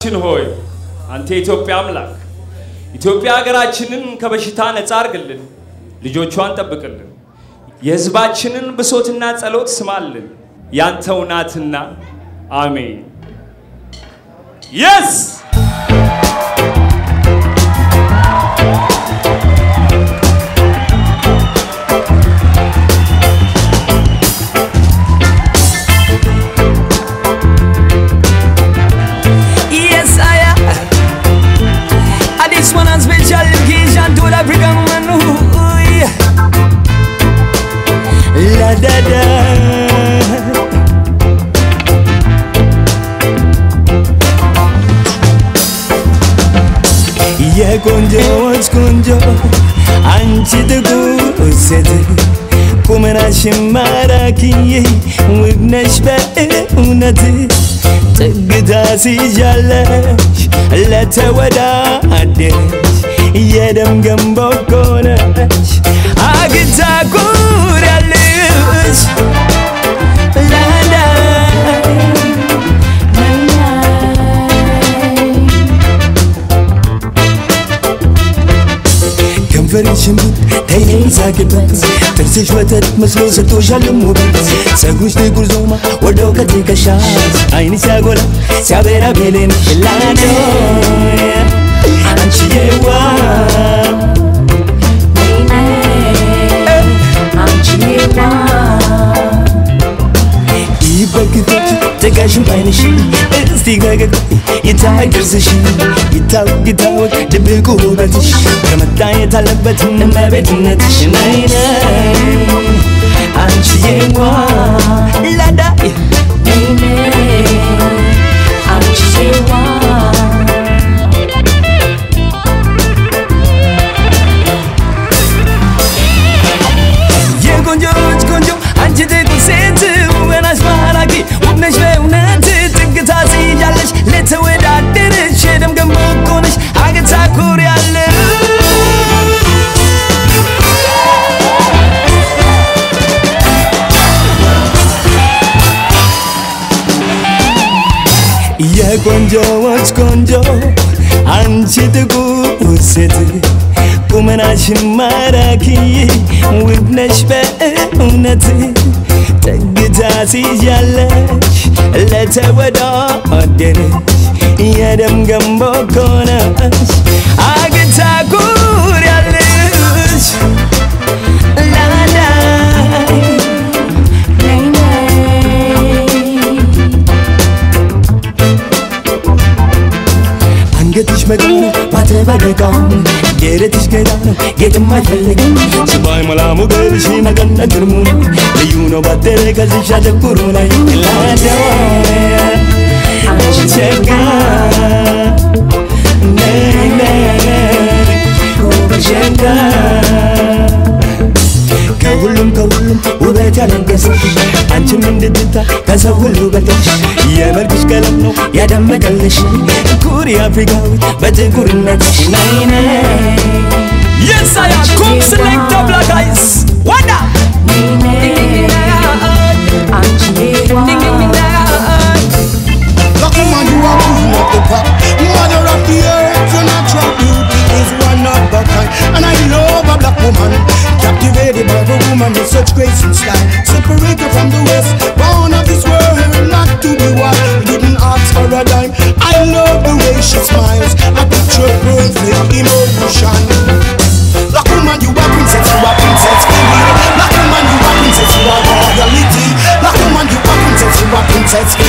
አምላካችን ሆይ አንተ የኢትዮጵያ አምላክ ኢትዮጵያ ሀገራችንን ከበሽታ ነፃ አርግልን፣ ልጆቿን ጠብቅልን፣ የሕዝባችንን ብሶትና ጸሎት ስማልን። ያንተው ናትና አሜን። የስ Yes, I am. And this one on special occasion to the African man. Ooh, yeah. La da da. የቆንጆዎች ቆንጆ አንቺ ጥቁር ሴት ቁመናሽን ማራኪዬ ውብ ነሽ በእውነት ጥግታ ሲዣለሽ ለተወዳደሽ የደም ገንቦ እኮ ነሽ አግታ ኩሪያለሽ ላላይ ከንፈርሽ ሽንቡጥ ተይኝ ሳቅበት ጥርስሽ ወተት መስሎ ሰጥቶሻል ውበት ፀጉርሽ ጥቁር ዞማ ወርዶ ከትከሻሽ ዓይንሽ ሲያጎላ ሲያበራ ቤሌን ላዶ አንቺዬዋ ይበግቶች ጥጋሽን ባይንሽ እስቲ ፈገግ ይታይ ጥርስሽ ይታወቅ ይታወቅ ድብቁ ውበትሽ ከመታየት አለበት እመቤትነትሽ ነይ ነይ አንቺዬዋ ላዳይ የቆንጆች ቆንጆ አንቺ ጥቁር ሴት ውበናሽ ማራኪ ውብ ነሽ በእውነት ጥግታ ትይዣለሽ ለተወዳደረሽ የደም ገንቦ እኮ ነሽ አገታ ኩሪያለሽ የቆንጆዎች ቆንጆ አንቺ ጥቁር ሴት ቁመናሽን ማራኪ ውብ ነሽ በእውነት ጠግታ ሲያለሽ ለተወዳደረሽ የደም ገንቦ እኮ ነሽ አግታ ኩሪያለሽ ላላይ አንገትሽ መቀኑ ማተበደቃው ደረትሽ ገዳ ነው ጌጥም አይፈልግም ስባይ መላ ሞገድሽ መቀነት ግርሙ ነው ልዩ ነው ባደረ ከዚሻ ጥቁሩ ላይ ላደዋ ቸጋ ነይ ነይ ቸጋ ከሁሉም ከሁሉም ውበት ያለገሰሽ አንቺም እንድትታ ከሰው ሁሉ በልጠሽ የመልክሽ ቀለም ነው ያደመቀልሽ ኩሪ አፍሪካዊት በጥቁርነትሽ ነይ ነይ Yes, I am. Come select the black eyes. Wanda. Black woman, you are queen of the pop. Mother of the earth, your natural beauty is one of a kind. And I love a black woman, captivated by the woman with such grace and style. Separated from the west, born of this world, not to be wild. Didn't ask for a dime. I love the way she smiles. A picture perfect emotion. Black woman, you are princess, you are princess, queen. Black woman, you are princess, you are royalty. Black woman, you are princess, you are princess,